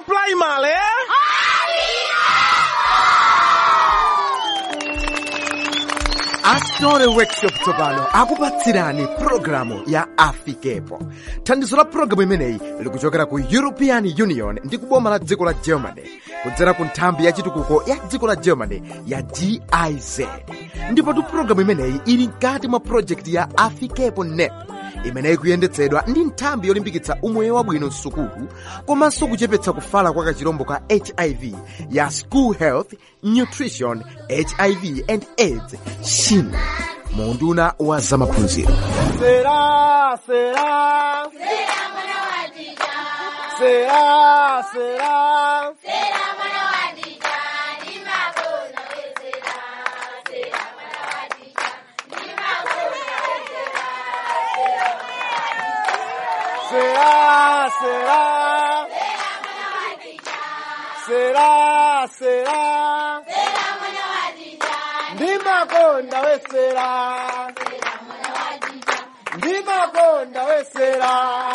primary astore workshop tsopano akupatsirani pulogalamu ya afikepo thandizo la pulogalamu imeneyi likuchokera ku european union ndi kuboma la dziko la germany kudzera ku nthambi ya chitukuko ya dziko la germany ya giz ndipotu pulogalamu imeneyi ili mkati mwa projekti ya afikepo nep imeneyi kuyendetsedwa ndi nthambi yolimbikitsa umoyo wabwino msukulu komanso kuchepetsa kufala kwa kachirombo ka hiv ya school health nutrition hiv and aids shin munduna wa zamaphunziro sera sera sera sera será, será. Será, será. Ndimakonda we será. Ndimakonda we será.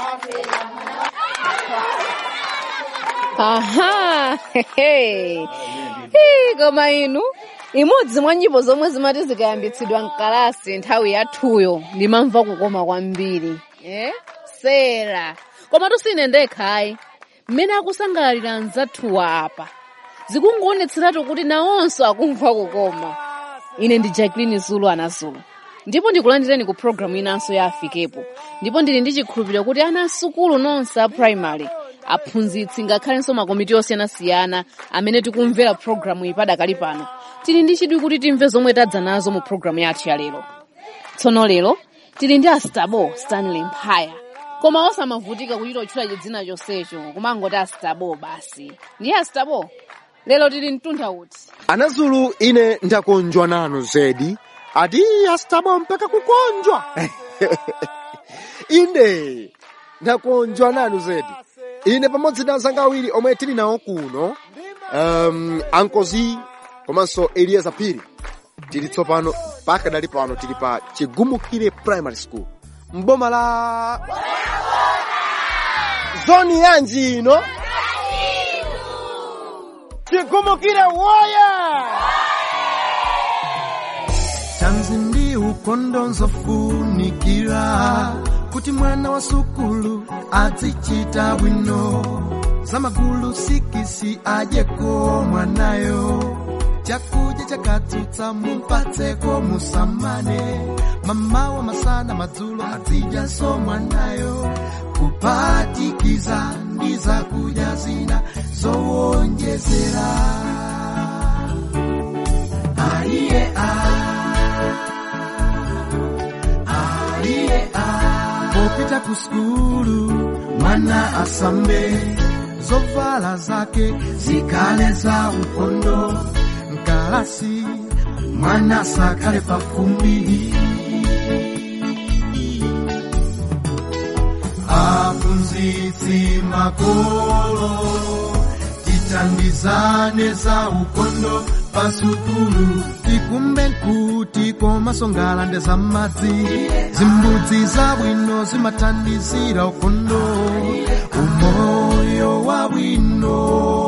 aha hehe Hii, koma inu imodzi mwa nyimbo zomwe zimati zikayambitsidwa mkalasi nthawi yathuyo ndimamva kukoma kwambiri eh? sera koma tusine ndekhayi mmene akusangalalira mzathuwa apa zikungoonetseratu kuti nawonso akumva kukoma ine ndi jacqueline zulu anazulu ndipo ndikulandireni ku programu inanso ya afikepo ndipo ndili ndi chikhulupiriro kuti ana asukulu nonse a primary aphunzitsi ngakhalenso makomiti osiyanasiyana amene tikumvera programu iyi padakali pano tili ndi chidwi kuti timve zomwe tadza nazo mu programu yathu ya lero tsono lero tili ndi astabo stanley mphaya koma osamavutika kuchita kutchula chidzina chonsecho kumangoti astabo basi ndiye astabo lero tili mtunda uti anazulu ine ndakonjwa nanu zedi ati astabo mpaka kukonjwa inde ndakonjwa nanu zedi ine pamodzi ndi anzanga awiri omwe tili nawo kuno um, ankozi komanso elieza phiri tili tsopano pakadali pano tili pa chigumukire primary school mboma la zoni yanji ino chigumukire woye tanzi ndi ukondo nzofunikira kuti mwana wa sukulu azichita bwino zamagulu sikisi adyeko mwanayo chakudya chakatsutsa mumpatseko musamane mamawa masana madzulo azidyanso mwanayo kupatikiza ndi zakudya zina zowonjezera aiye aiye popita ku skulu mwana asambe zovala zake zikale za ukondo mkalasi mwana sakale pafumbi aphunzitsi makolo tithandizane za ukondo pasukulu tikumbe kuti komasongalande za madzi zimbudzi zabwino zimathandizira ukondo umoyo wabwino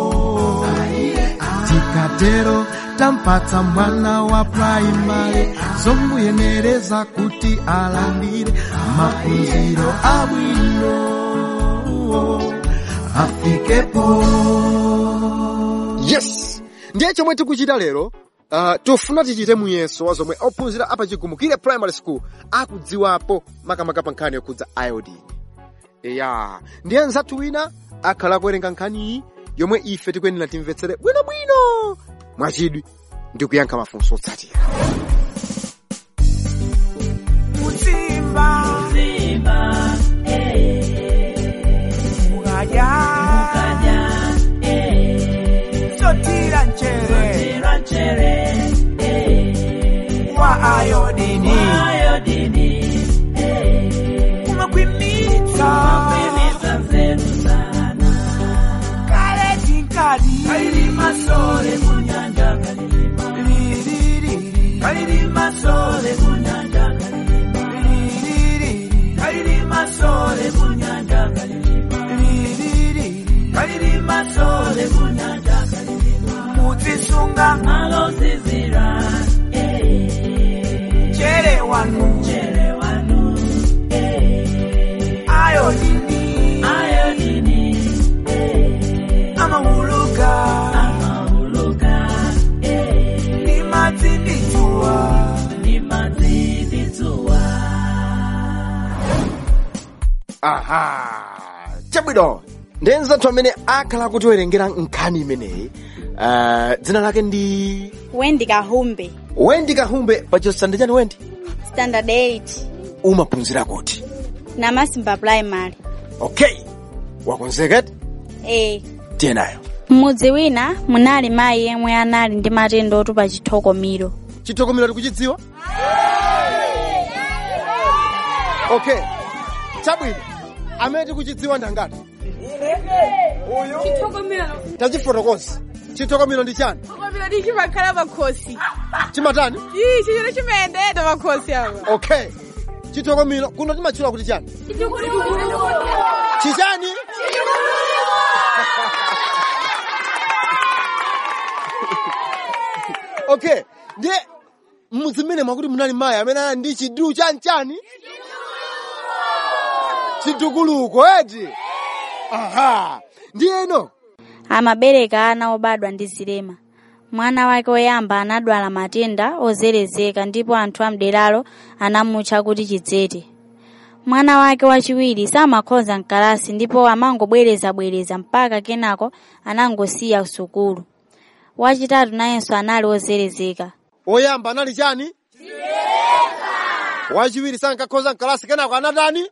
tikatero tampatsa mwana wa praimari zomuyenereza kuti alandire maphunziro abwino afikepo yes ndiye chomwe tikuchita lero uh, tofuna tichite muyeso wa zomwe ophunzira apa chigumukire primary school akudziwapo makamaka pa nkhani yokhudza iodine ya ndiye nzathu wina akhala akuwerenga nkhaniyi yomwe ife tikuyenera timvetsere bwinobwino mwachidwi ndi kuyankha mafunso otsatira Mutimba. Mukadya. Sotira nchere. Wa ayodini. Umakwimita. Kale tinkadi. Liriri. Liriri. kusunga malozizira chere wanu chere wanu ayodini ayodini amahuluka amauluka ni madzinditsuwa ni madziditsuwa aha chabwino ndenzathu amene akhala kutiwerengera nkhani imeneyi uh, dzina lake ndi wendi kahumbe wendi kahumbe pachosande chani wendi standard 8 umaphunzira kuti na masimba primary okay wakonzekati e tiyenayo m'mudzi wina munali mayi yemwe anali ndi matenda otupa chithokomiro chithokomero tikuchidziwa okay chabwino amene tikuchidziwa ndangati tachifotokoza chithokomero ndi chani Chithokomero chimakhala makhosi chimatani ii chichero chimayendera makhosi apa okay chithokomero kuno timatchula kuti chani chichani okay ndiye mmudzi mmene mwakuti munali mayi amene ali ndi chidulu chanchani chidukuluko eti aha ndiyeno amabereka ana obadwa ndi zilema mwana wake woyamba anadwala matenda ozerezeka ndipo anthu amderalo anamutcha kuti chidzete mwana wake wachiwiri samakhoza mkalasi ndipo amangobwerezabwereza mpaka kenako anangosiya sukulu wachitatu nayenso anali ozerezeka oyamba anali chani wachiwiri sankakhoza mkalasi kenako anatani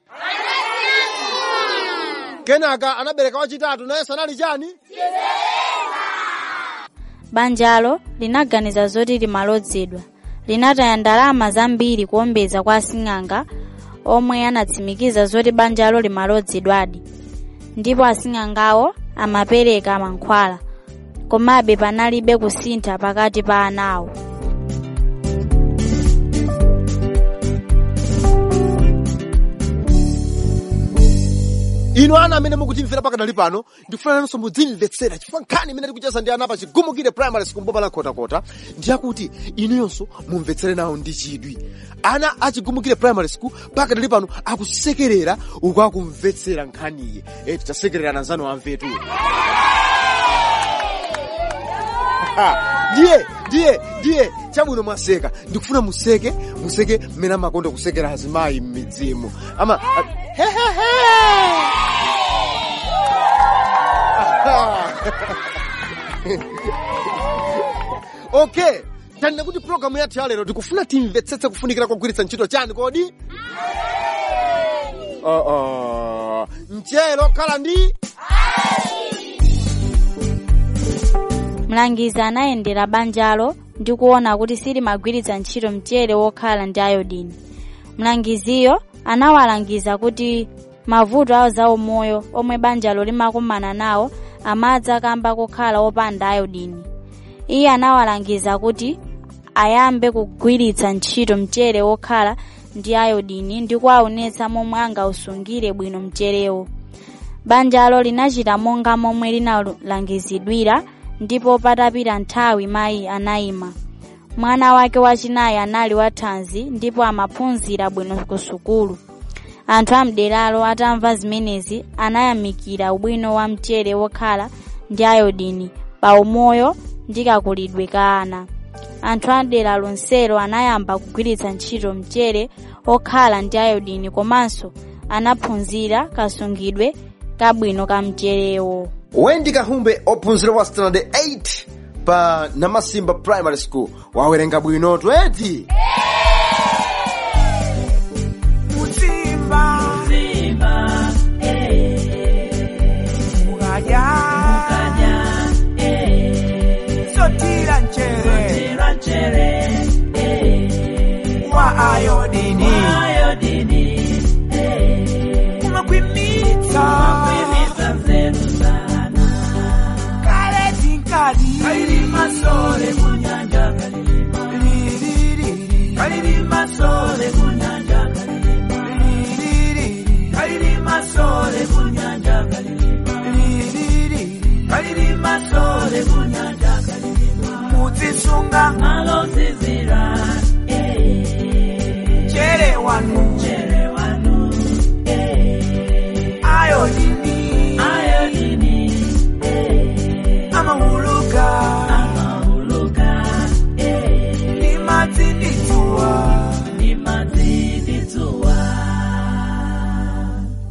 kenaka anabereka wachitatu nayenso anali chani banjalo linaganiza zoti limalodzedwa linataya ndalama zambiri kuombeza kwa asing'anga omwe anatsimikiza zoti banjalo limalodzedwadi ndipo asing'angawo amapereka mankhwala komabe panalibe kusintha pakati pa anawo inu ana amene mukutimvera pakadali pano ndikufuna nanso mudzimvetsera chifukwa nkhani imene tikucheza ndi ana pa chigumukire primary school mboma la khotakota ndiyakuti inuyonso mumvetsere nawo ndi chidwi ana a chigumukire primary school pakadali pano akusekerera uku akumvetsera nkhaniyi e titasekerera anzanu amvetu ndiye ndiye ndiye chabwino mwaseka ndikufuna museke museke mmene amakonda kusekera azimayi m'midzimu ama a- hehehe okay tanena kuti programu yathu ya lero tikufuna timvetsetse kufunikira kogwiritsa ntchito chani kodi uh -uh. mchero khala ndi mlangizi anayendera banjalo ndi kuona kuti silimagwiritsa ntchito mchere wokhala ndi ayodini mlangiziyo anawalangiza kuti mavuto awo zaumoyo omwe banjalo limakumana nawo amadza kamba kokhala opanda ayodini iye anawalangiza kuti ayambe kugwiritsa ntchito mchere wokhala ndi ayodini ndi kuwaonetsa momwe angausungire bwino mcherewo banjalo linachita monga momwe linalangizidwira ndipo patapita nthawi mayi anayima mwana wake wachinayi anali wathanzi ndipo amaphunzira bwino ku sukulu anthu amderalo atamva zimenezi anayamikira ubwino wa mchere wokhala ndi ayodini pa umoyo ndi kakulidwe ka ana anthu amdera lonselo anayamba kugwiritsa ntchito mchere okhala ndi ayodini komanso anaphunzira kasungidwe kabwino ka mcherewo wendi kahumbe ophunzira wa standard 8 pa namasimba primary school wawerenga bwinotu eti mutsimba Simba, mukadya kaja, sotira nchere tira chere, wa ayodini ayodini, umakhwimitsa kwimisa zetu sana. kale tinkadi Kalilima sole kunyanja kalilima, Liriri, kalilima sole kunyanja kalilima, liriri, kalilima sole kunyanja kalilima, liriri,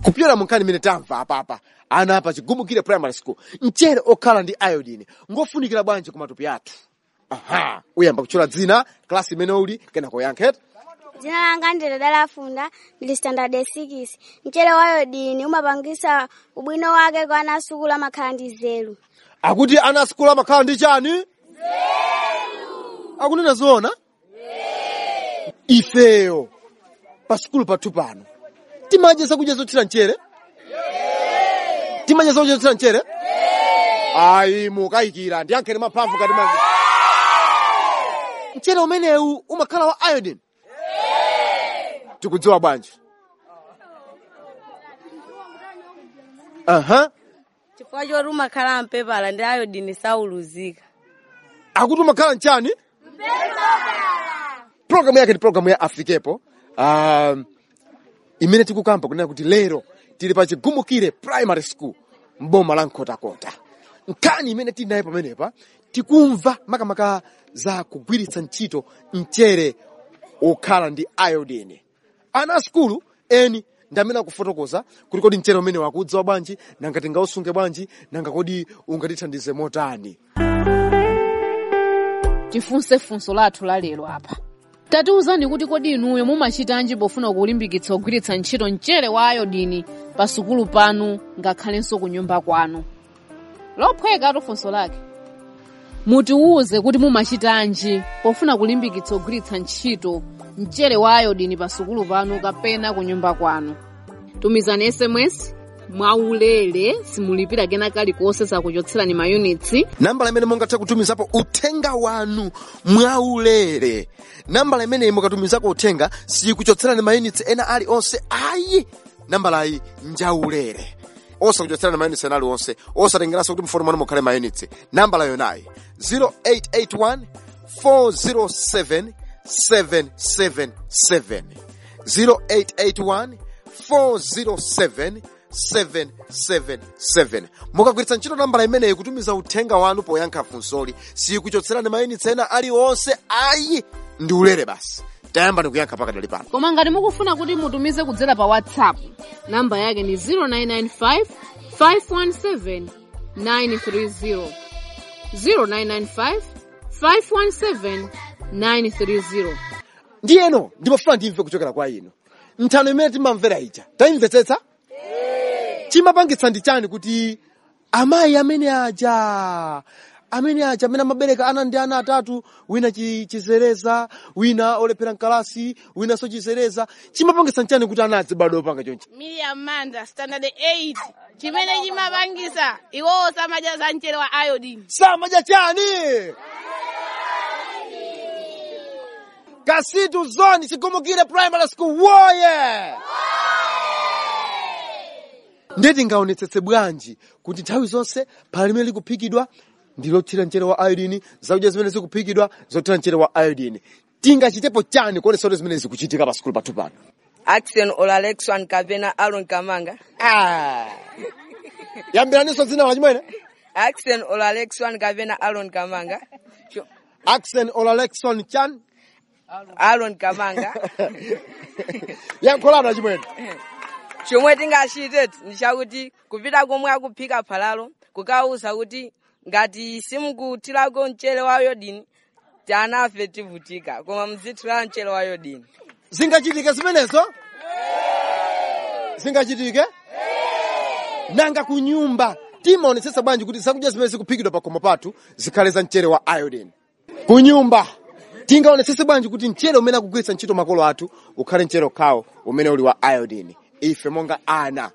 kupyera mu nkhani imene tamva apapa ana apa chigumukire primary school mchere okhala ndi iodine ngofunikira bwanji ku matupi athu aha uyamba kutchula dzina klasi imene uli kenako yankheta dzina langa ndile dalafunda ndili standard 6 mchere wa iodine umapangisa ubwino wake kwa ana asukulu amakhala ndi zelu akuti ana asukulu amakhala ndi chani akunena zoona ifeyo pa sukulu pathu pano timadya zakudya zothira mchere timadya zakudya zothira mchere ayi mukayikira ndiyankheni mamphamvu kati ma mchere umenewu umakhala wa iodine tikudziwa bwanji aha chifukwa choti umakhala mpepala ndi iodine sauluzika akuti umakhala mchani programu yake ndi programu ya afikepo um, imene tikukamba kunena kuti lero tili pa chigumukire primary school mboma la nkhotakota nkhani imene tili nayo pamenepa tikumva makamaka za kugwiritsa ntchito mchere okhala ndi iodine ana a skulu eni ndi amene akufotokoza kuti kodi mchere umene wakudziwa bwanji nanga tingausunge bwanji nanga kodi ungatithandize motani tifunse funso lathu la lero apa tatiwuzani kuti kodi inuyo mumachitanji pofuna kulimbikitsa kugwiritsa ntchito mchere wa ayodini pa sukulu panu ngakhalenso ku nyumba kwanu lophweka funso lake mutiwuze kuti mumachitanji pofuna kulimbikitsa kugwiritsa ntchito mchere wa ayodini pa sukulu panu kapena ku nyumba kwanu tumizani sms mwaulere simulipira kena kalikonse sakuchotserani mayunitsi nambala imene mungathe kutumizapo uthenga wanu mwaulere nambala imeneyi mukatumizako uthenga sikuchotserani mayunitsi ena ali onse ayi nambalayi njaulere osakuchotserani mayunitsi ena ali onse osatengeranso kuti mfoni mwanu mukhale mayunitsi nambala yonayi 0881 407 777 0881 407 777 mukagwiritsa ntchito nambala imeneyi kutumiza uthenga wanu poyankha funsoli sikuchotserani mayunitsi ena aliwonse ayi ndi ulere basi tayamba ndikuyankha pakadali pano koma ngati mukufuna kuti mutumize kudzera pa whatsapp namba yake ni 0995 517 930 0995 517 930 ndiyeno ndimafuna ndimve kuchokera kwa inu nthano imene timamvera ija tayimvetsetsa chimapangitsa ndi chani kuti amayi amene aja amene aja amene amabereka ana ndi ana atatu wina chi- chizereza wina olephera mkalasi winanso chizereza chimapangitsa nchani kuti ana adzibadwa opanga chonchi Miriam Manda, standard 8. Chimene chimapangisa iwowo samadya za mchere wa iodine. samadya chani kasitu zoni chigumukire primary school woye ndeti ngaonetsetse bwanji kuti nthawi zonse phala limene likuphikidwa ndi lothira mchere wa iodine zakudya zimene zikuphikidwa zothira mchere wa iodine tingachitepo chani kuonesa kuti zimene zikuchitika pa sikulu pathu pano action olalexwan kapena aron kamanga ah. yambiraninso dzina lachimwene action olalexwan kapena aron kamanga Cho- axen olalexon chan aron kamanga yankholano achimwene chomwe tingachite ndi chakuti kupita komwe akuphika phalalo kukawuza kuti ngati simukuthirako mchere wa iodine tanafe tivutika koma mzithira mchere wa iodine zingachitike zimenezo zingachitike nanga ku nyumba timaonetsetsa bwanji kuti zakudya zimene zikuphikidwa pa khomo pathu zikhale za mchere wa iodine ku nyumba tingaonetsetse bwanji kuti mchere umene akugwiritsa ntchito makolo athu ukhale mchere okhawo umene uli wa iodine ife monga ana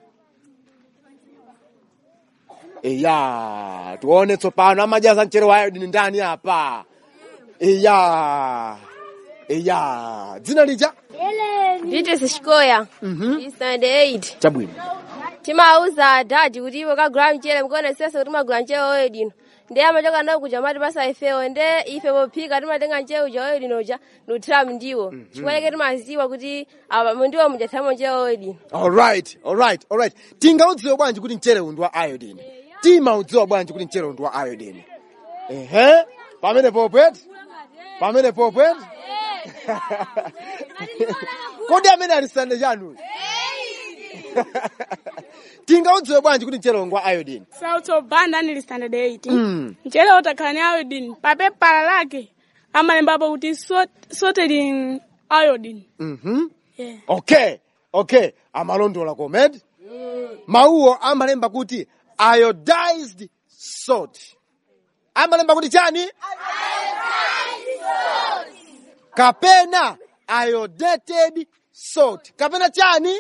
iya tione tsopano amadya za mchere wa iodine ndani apa iya iya dzina lija nditi zixikoya standard 8 chabwino timauza dadi kuti iwe kagula mchere mukuonesesa kuti magula mchere woyedino ndi amachoka nawo kuja mati basa ifewo nde ife pophika timatenga mchere uja woyedino uja ndiuthiramu ndiwo chikuoneke timaziwa kuti apa mundiwo mujathiramo mchere woyedino alright alright alright tingaudziwe bwanji kuti mchere undi wa iodine timaudziwa bwanji kuti mchere undi wa iodine ehe pamene popweti pamene popweti kodi amene alisande chanuyo tingaudziwe bwanji kuti mchere ngwa iodine sauto banda nili standard 8 Mm. mchere utakhala ni iodine papepala lake amalembapo kuti salt- salted in iodine Mhm. yeah. okay okay amalondola komed mawuwo amalemba kuti iodized salt amalemba kuti chani kapena iodated salt kapena chani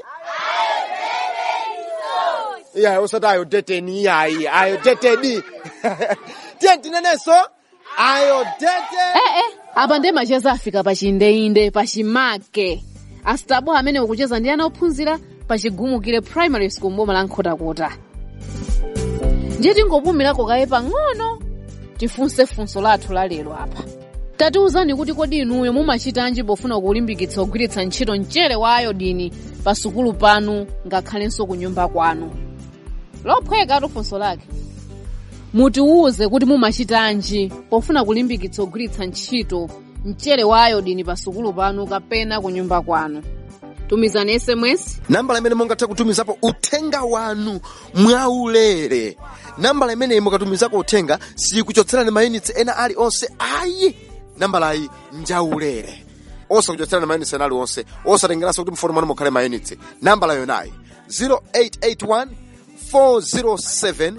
iya usati iodated iyayi iodated tiye tinenenso iodated eh eh apa ndi macheza afika pa chindeinde pa chimake asitabo amene ukucheza ndi ana ophunzira pa chigumukire primary school mboma la nkhotakota ndiye tingopumirako kaye pang'ono tifunse funso lathu la lero apa tatiwuzani kuti kodi inuyo mumachitanji pofuna kulimbikitsa kugwiritsa ntchito mchere wa iodini pa sukulu panu ngakhalenso ku nyumba kwanu lophweka funso lake mutiwuze kuti mumachitanji pofuna kulimbikitsa kugwiritsa ntchito mchere wa iodini pa sukulu panu kapena ku nyumba kwanu tumizani sms nambala imene mungathe kutumizapo uthenga wanu mwaulere nambala imeneyi mukatumizako uthenga sikuchotserani mayunitsi ena aliwonse ayi nambalayi njaulere osakuchotserani mayunitsi ena aliwonse osatengeranso kuti mfoni mwanu mukhale mayunitsi nambala yonayi 0881 407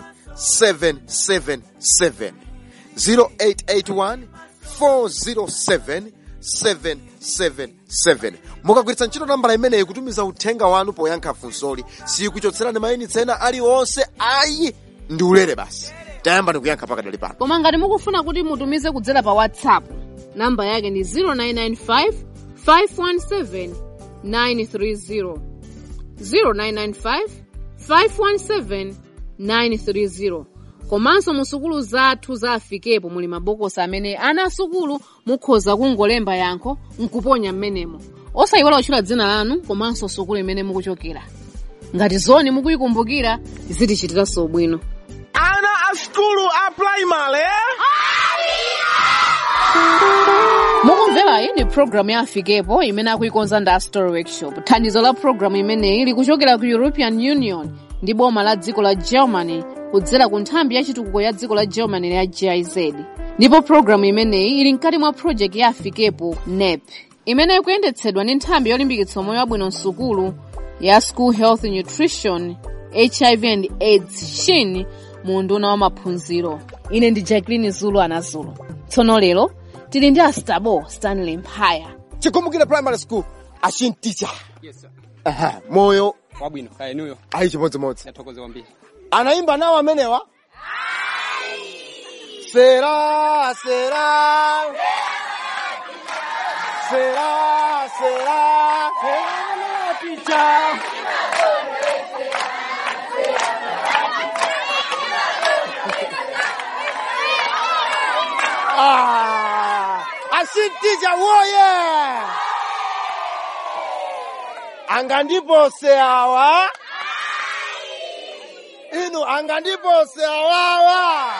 777 0881 407 777 mukagwiritsa ntchito nambala imeneyi kutumiza uthenga wanu poyankha funsoli sikuchotserani mayunitsi ena aliwonse ayi ndi ulere basi tayamba ndikuyankha pakadali pano koma ngati mukufuna kuti mutumize kudzera pa whatsapp namba yake ndi 0995 517 930 0995 517 930 komanso mu sukulu zathu za afikepo muli mabokosi amene ana asukulu mukhoza kungolemba yankho nkuponya m'menemo osayiwala kutchula dzina lanu komanso sukulu imene mukuchokera ngati zoni mukuyikumbukira zitichitiranso bwino Ana a skulu a primary. mukumvera iyi ndi programu ya afikepo imene akuyikonza ndi story workshop thandizo la programu imeneyi likuchokera ku european union ndi boma la dziko la germany kudzera ku nthambi ya chitukuko ya dziko la germany ya giz ndipo programu imeneyi ili mkati mwa project ya afikepo nep imene ikuyendetsedwa ndi nthambi yolimbikitsa moyo wabwino msukulu ya school health nutrition hiv and aids shin mu nduna wa maphunziro ine ndi jacqueline zulu anazulu tsono lero tili ndi astabo stanley mphaya chigumukire primary school achinticha Yes, sir. Aha, moyo wabwino kaya inuyo ayi chimodzimodzi yathokoze kwambiri anayimba nawo amenewa sera sera sera sera ticha Ah, ashinticha woye angandipose awa inu angandipose awawa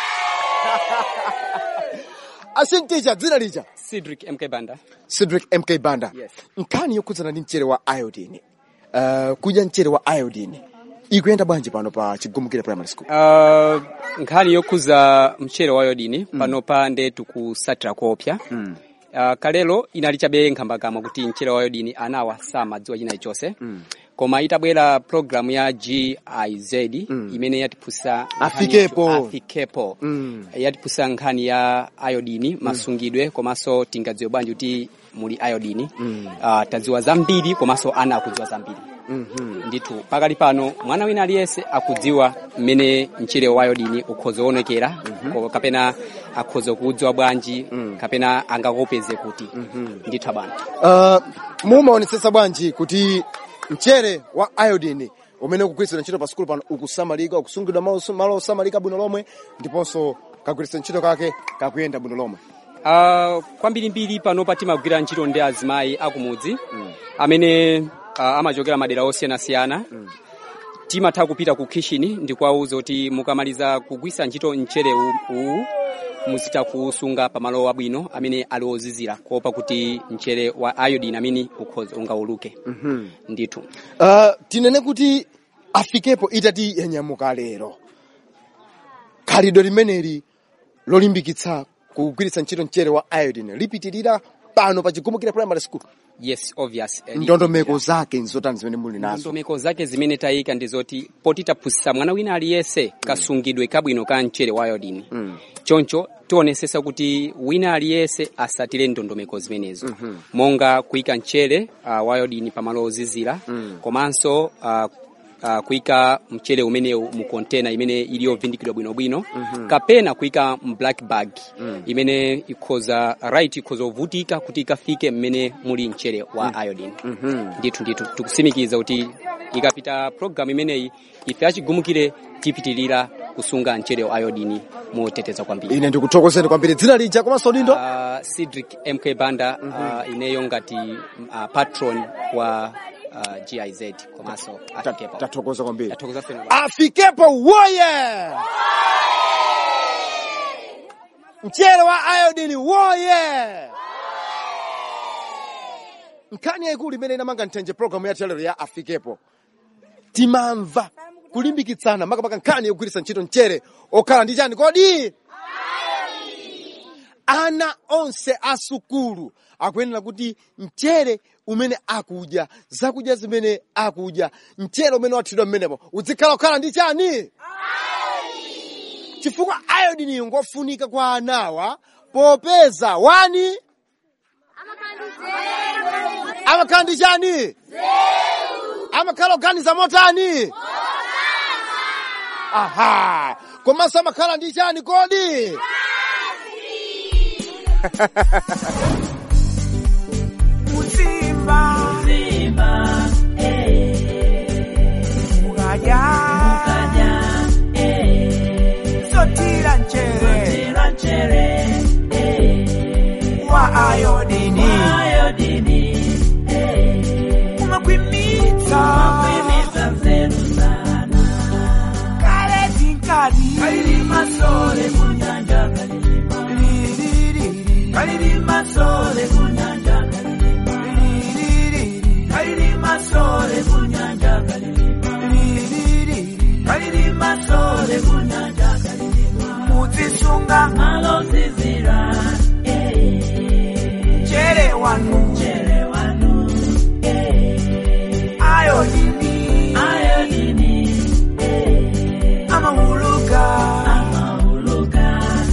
ashinticha dzina lija cedric mk banda cedric mk banda Yes. nkhani yokhudzana ndi mchere wa iodine uh, kudya mchere wa iodine ikuyenda bwanji pano pa chigumukire primary school uh, nkhani yokhuza mchere wa iodine pano pa nde tikusatira kopya mm. uh, kalelo inali chabe nkhambakamwa kuti mchere wa iodine anawa samadziwa china chonse Mm. koma itabwera programu ya giz Mm. imene yatiphusa nkhani Afikepo. yothu- afikepo Mm. yatiphusa nkhani ya iodine masungidwe komanso tingadziwe bwanji kuti muli iodine Mm. uh, tadziwa zambiri komanso ana akudziwa zambiri Mhm. ndithu pakali pano mwana wina aliyense akudziwa mmene mchere wa iodine ukhoza kuonekera ko- kapena akhoza kuudziwa bwanji kapena angakopeze kuti ndithu abana uh, mumaonetsetsa bwanji kuti mchere wa iodine umene ukugwiritsidwa ntchito pa sukulu pano ukusamalika ukusungidwa malo malo osamalika bwino lomwe ndiponso kagwiritsa ntchito kake kakuyenda bwino lomwe uh, kwambirimbiri panopa timagwira ntchito ndi azimayi akumudzi amene uh, amachokera madera osiyanasiyana timatha kupita ku kitchen ndikuwauza kuti mukamaliza kugwisa ntchito mchere uwu muzita kusunga pamalo abwino amene ali ozizira kuopa kuti mchere wa iodine amene ukhoza ungauluke Mhm. ndithu uh, tinene kuti afikepo itati yanyamuka lero khalidwe limeneli lolimbikitsa kugwiritsa ntchito mchere wa iodine lipitirira pano pa chigumukira primary school yes obvious Eh, ndondomeko zake nzotani zimene muli nazo ndondomeko zake zimene tayika ndi zoti poti taphunzitsa mwana wina aliyense kasungidwe kabwino ka mchere wa iodine Mm. choncho tionesesa kuti wina aliyense asatire ndondomeko zimenezo Mhm. monga kuyika mchere uh, wa iodine pamalo ozizira Mm. komanso uh, uh, kuyika mchere umenewu mu container imene ili yovindikidwa bwinobwino Mhm. kapena kuyika mu black bag Mm. imene ikhoza right ikhoza kuvutika kuti ikafike mmene muli mchere wa Mm. iodine Mhm. ndithu ndithu tikusimikiza kuti ikapita program imeneyi ife achigumukire tipitirira kusunga mchere wa iodine moteteza kwambiri ine ndikuthokozeni kwambiri dzina lija komanso dindo uh, Cedric MK Banda uh, ineyo ngati uh, patron wa uh, GIZ komanso afikepo tathokoza kwambiri tathokoza feno afikepo woye mchere wa iodine woye nkhani yayikulu imene inamanga nthenje programu yathu yalero ya afikepo timamva kulimbikitsana makamaka nkhani yogwiritsa ntchito mchere okhala ndi chani kodi ana onse asukulu akuyenera kuti mchere umene akudya zakudya zimene akudya mchere umene wathidwa mmenepo uzikhala kukhala ndi chani chifukwa iodine ngofunika kwa anawa popeza wani amakhala ndi chani amakhala oganiza motani aha komanso amakhala ndi chani kodi Muzimba. Muzimba. Mukadya. Mukadya. Sotira nchere. Sotira nchere. Wa ayodini. Wa ayodini. Umakwimita. Umakwimita zenu sana. Kale tinkadi. Kalilima sole kunyanja kalilima. Liriri. Kalilima sole kunyanja kalilima. Liriri. Kalilima sole kunyanja kalilima. Liriri. Kalilima sole kunyanja kalilima. Muzisunga. Alozizira. Chere wanu. Chere wanu. Ayodini. Ayodini. Amahuluka. Amahuluka.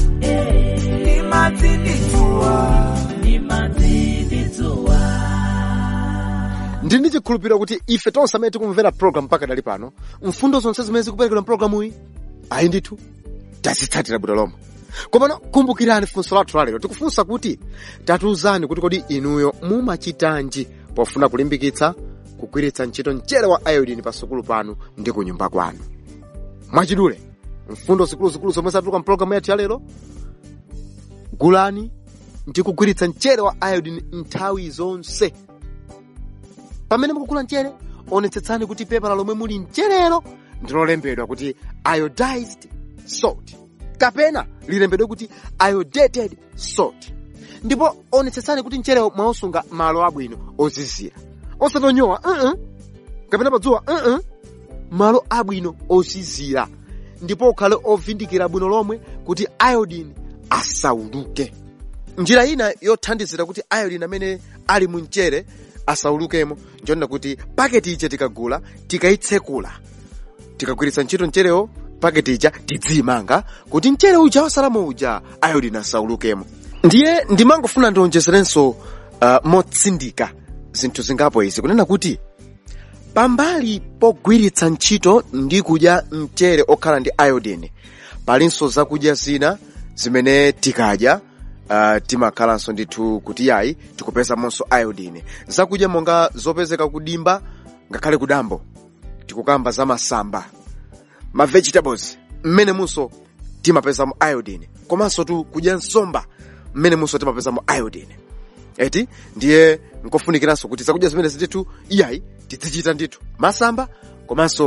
Nimaziditsua. Nimaziditsua. ndili ndi chikhulupiriro kuti ife tonse amene tikumvera program mpaka dali pano mfundo zonse zimene zikuperekedwa mpulogalamuyi ayi ndithu tazitsatira bwino lomwe komano kumbukirani funso lathu lalero tikufunsa kuti tatiuzani kuti kodi inuyo mumachitanji pofuna kulimbikitsa kugwiritsa ntchito mchere wa iodine pasukulu panu ndi ku nyumba kwanu mwachidule mfundo zikuluzikulu zomwe zatuluka mpulogalamu yathu yalero gulani ndi kugwiritsa mchere wa iodine nthawi zonse pamene mukugula mchere onetsetsani kuti pepala lomwe muli mcherero ndilolembedwa kuti iodized salt kapena lilembedwe kuti iodated salt ndipo onetsetsani kuti mcherewo mwausunga malo abwino ozizira osatonyowa uh -uh. kapena padzuwa uh -uh. malo abwino ozizira ndipo ukhale ovindikira bwino lomwe kuti iodine asauluke njira ina yothandizira kuti iodine amene ali mu mchere asaulukemo njonena kuti paketi ija tikagula tikayitsekula tikagwiritsa ntchito mcherewo paketi ija tidziyimanga kuti mchere uja wasalamo uja iodine asaulukemo ndiye ndimangofuna ndionjezerenso uh, motsindika zinthu zingapo izi kunena kuti pambali pogwiritsa ntchito ndi kudya mchere okhala ndi iodine palinso zakudya zina zimene tikadya uh, timakhalanso ndithu kuti yayi tikupezamonso iodine zakudya monga zopezeka kudimba ngakhale kudambo tikukamba za masamba ma vegetables mmene munso timapezamo iodine komanso tu kudya nsomba mmene munso timapezamo iodine eti ndiye nkofunikiranso kuti zakudya zimene zithu iyayi tizichita ndithu masamba komanso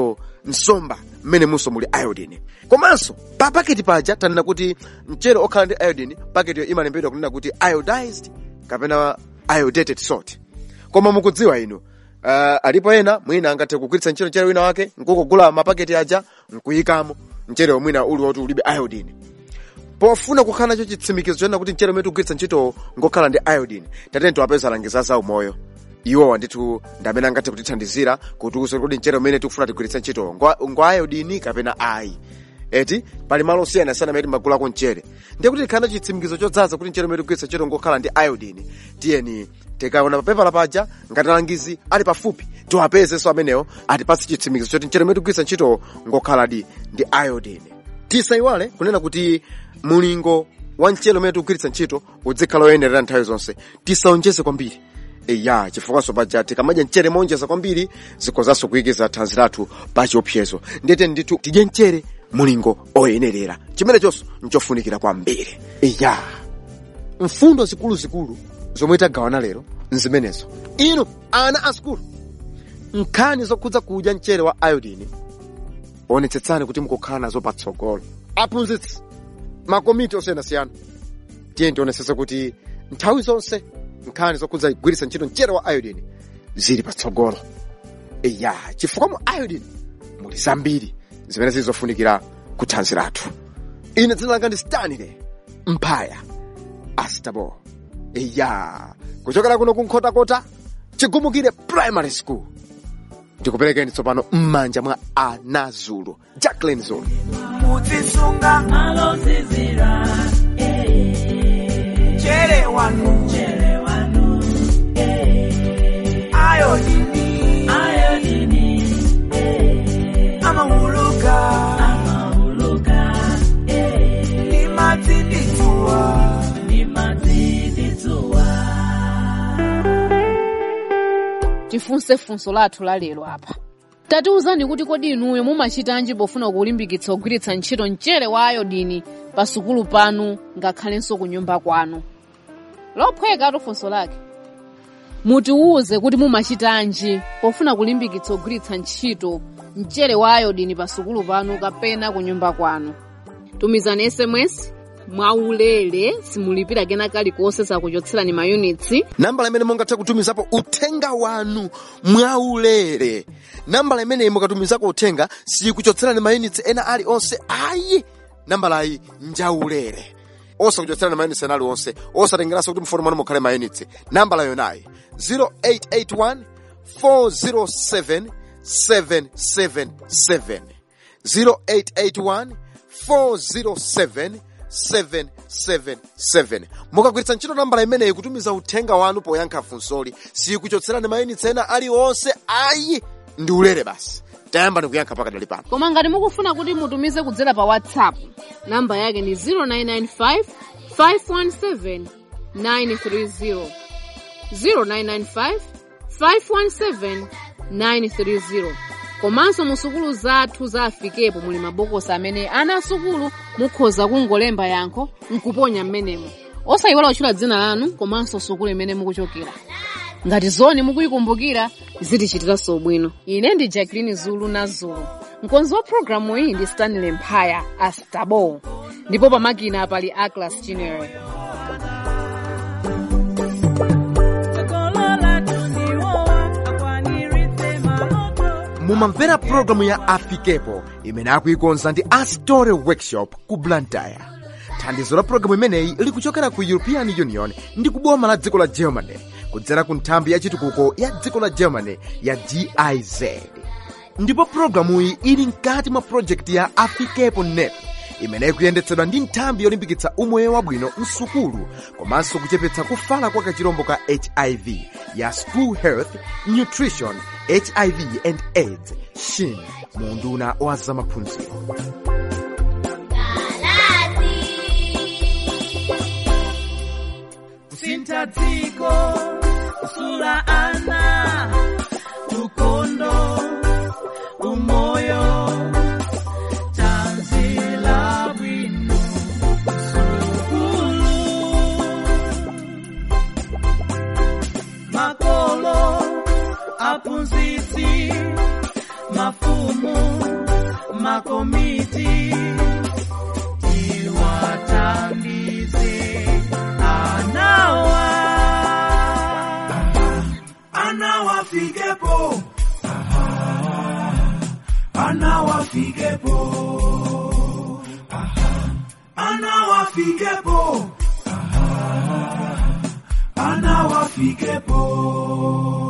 nsomba mmene munso muli iodine komanso pa paketi paja tanena kuti mchere okhala ndi iodine paketiyo imalembedwa kunena kuti iodized kapena iodated salt koma mukudziwa inu uh, alipo ena mwina angathe kugwiritsa ntchito mchere wina wake nkukugula mapaketi aja nkuyikamo mchere mwina uli woti ulibe iodine pofuna kukhala nacho chitsimikizo chonena kuti mchere umene tikugwiritsa ntchito ngokhala ndi iodine tatene tiwapeza alangizi za umoyo iwowa ndithu ndi amene angathe kutithandizira kutiuza kuti mchere umene tikufuna tigwiritsa ntchito ngwa ngwa iodine kapena ayi eti pali malo osiyanasiyana amene timagulako mchere ndiye kuti tikhala nacho chitsimikizo chodzaza kuti mchere umene tikugwiritsa ntchito ngokhala ndi iodine tiyeni tikaona papepala paja ngati alangizi ali pafupi tiwapezenso amenewo atipatse chitsimikizo choti mchere umene tikugwiritsa ntchito ngokhala ndi ndi iodine tisayiwale kunena kuti mulingo wa mchere umene tikugwiritsa ntchito udzikhala woyenerera nthawi zonse tisaonjeze kwambiri eya chifukwanso paja tikamadya mchere monjeza kwambiri zikozanso kuyikiza thanzi lathu pa chiopsezo ndete ndithu tidye mchere mulingo oyenerera chimenechonso nchofunikira kwambiri eya mfundo zikuluzikulu zomwe tagawana lero nzimenezo inu ana asukulu nkhani zokhudza kudya mchere wa iodine onetsetsani kuti mukukhala nazo patsogolo aphunzitsi makomiti osiyanasiyana tiye tionetsetse kuti nthawi zonse nkhani zokhudza kugwiritsa ntchito mchere wa iodine zili patsogolo eya chifukwa mu iodine muli zambiri zimene zilizofunikira ku thanzi lathu ine dzina langa ndi stanley mphaya astabo eya kuchokera kuno kunkhotakota chigumukire primary school ndikuperekeni tsopano m'manja mwa anazulu jacklin zulu muzisunga malozizira chere wanu chere wanu ayodini ayodini amahuluka amahuluka nimatidituwa nimatidituwa tifunse funso lathu la lero apa tatiwuzani kuti kodi inuyo mumachitanji pofuna kulimbikitsa kugwiritsa ntchito mchere wa ayodini pa sukulu panu ngakhalenso ku nyumba kwanu lophweka funso lake mutiwuze kuti mumachitanji pofuna kulimbikitsa kugwiritsa ntchito mchere wa ayodini pa sukulu panu kapena ku nyumba kwanu tumizani sms mwaulere simulipira kena kalikonse sakuchotserani mayunitsi nambala imene mungathe kutumizapo uthenga wanu mwaulere nambala imeneyi mukatumizako uthenga sikuchotserani mayunitsi ena ali onse ayi nambalayi njaulere osakuchotserani mayunitsi ena ali onse osatengeranso kuti mfoni mwanu mukhale mayunitsi nambala yonayi 0881 407 777 0881 407 777 mukagwiritsa ntchito nambala imeneyi kutumiza uthenga wanu poyankha funsoli sikuchotserani mayunitsi ena aliwonse ayi ndi ulere basi tayamba ndikuyankha pakadali pano koma ngati mukufuna kuti mutumize kudzera pa whatsapp namba yake ni 0995 517 930 0995 517 930 komanso mu sukulu zathu za afikepo muli mabokosi amene ana asukulu mukhoza kungolemba yankho nkuponya m'menemo osayiwala kutchula dzina lanu komanso sukulu imene mukuchokera ngati zoni mukuyikumbukira zitichitiranso bwino ine ndi jacqueline zulu na zulu mkonzi wa programu iyi ndi stanley mphaya astabo ndipo pamakina pali aclas chinere mumamvera programu ya afikepo imene akuikonza ndi astore workshop ku blantyre thandizo la programu imeneyi likuchokera ku european union ndi kuboma la dziko la germany kudzera ku nthambi ya chitukuko ya dziko la germany ya giz ndipo programuyi ili mkati mwa projekti ya afikepo net imene ikuyendetsedwa ndi nthambi yolimbikitsa umoyo wabwino msukulu komanso kuchepetsa kufala kwa kachirombo ka hiv ya school health nutrition hiv and aids shin mu unduna wa zamaphunziro kusintha dziko kusula ana ukondo umoyo tanzila bwino sukulu makolo aphunzitsi mafumu makomiti tiwatandize anawa anawafikepo anawafikepo anawafikepo anawafikepo